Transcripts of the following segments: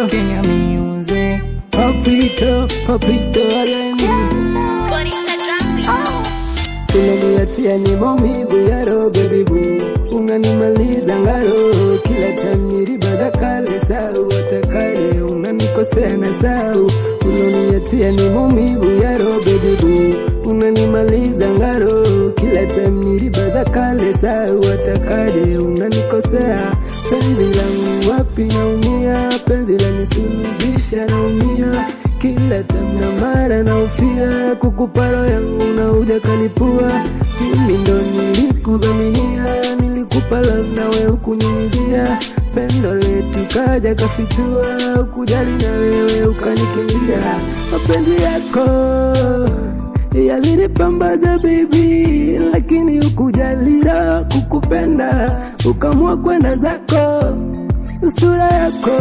Kenya music. Papito, papito again. But it's a drum beat. Unaniatia ni maumivu ya roho baby boo, unanimaliza ngaro kila time riba za kale sau watakale unanikosea na sau unaniatia ni maumivu ya roho baby boo, unanimaliza ngaro kila time riba za kale sau watakale unanikosea penzi langu wapi naumia penzi lanisulubisha naumia kila tamna mara naufia kukuparo yangu na uja kalipua mimi ndo nilikudhaminia nilikupa love nawe ukunyunyizia pendo letu kaja kafichua ukujali na wewe ukanikimbia mapenzi yako yalinipambaza baby lakini ukujalira kukupenda ukamua kwenda zako sura yako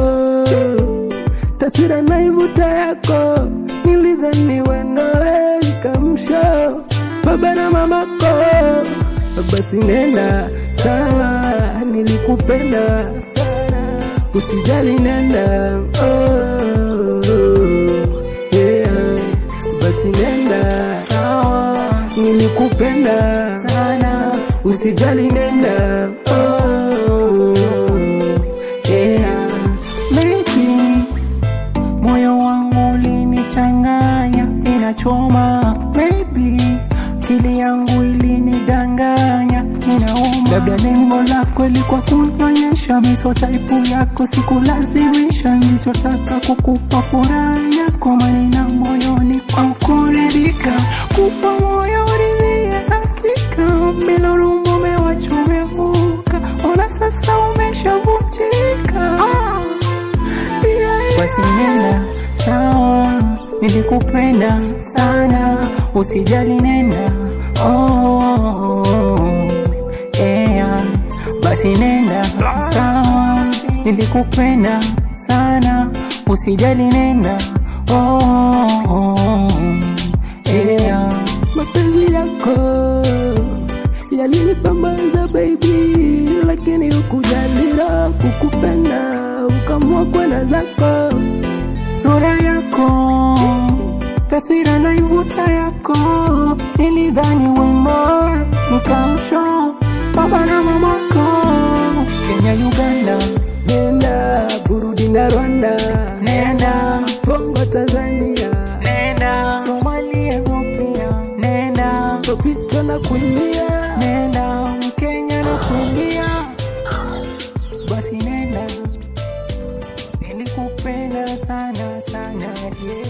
taswira naivuta yako nilidhani wendoe ikamsho baba na mamako basi nenda sawa nilikupenda sana usijali nenda oh, yeah. basi nenda sawa nilikupenda sana usijali nenda oh, yeah. Maybe moyo wangu ulinichanganya, inachoma. Maybe akili yangu ilinidanganya, inauma. Labda lengo lako ilikuwa kunionyesha misotaipu yako, sikulazimisha. Nilichotaka kukupa furaha yako, manina moyoni kwa kuridhika, kupa moyo uridhie hakika, bila huruma umewachomevuka, ona sasa umeshavunjika ah. Basi nenda sawa, nilikupenda sana, usijali nenda oh, yeah. Basi nenda sawa, nilikupenda sana, usijali nenda oh, yeah. mapenzi yako yalinipambaza baby, lakini ukujalira kukupenda ukamua kwenda zako. sura yako, taswira na ivuta yako, nilidhani wema nikamsho baba na mamako, Kenya, Uganda, Nenda Burundi na Rwanda, nenda Kongo, Tanzania, nenda Somalia, Ethiopia, nenda Papito na kuimbia nenda Mkenya na kumbia, basi nenda, nilikupenda sana sana yeah.